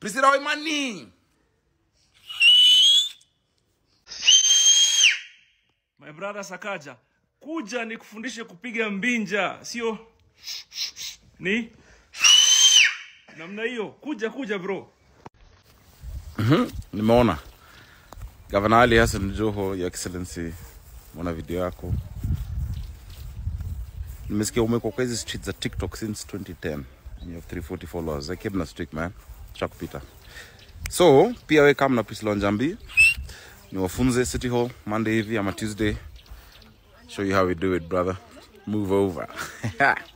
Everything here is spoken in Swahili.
Priscilla Waimani. My brother Sakaja, kuja nikufundishe kupiga mbinja, sio ni namna hiyo. Kuja kuja bro. Nimeona Gavana Ali Hassan Joho, Your Excellency, mona video yako. Nimesikia umekuwa kwa hizi streets za TikTok since 2010 and you have 340 followers. I keep na streak man, chakupita. So pia we kama na Priscilla Wanjambi niwafunze City Hall Monday hivi ama Tuesday. Show you how we do it brother. Move over.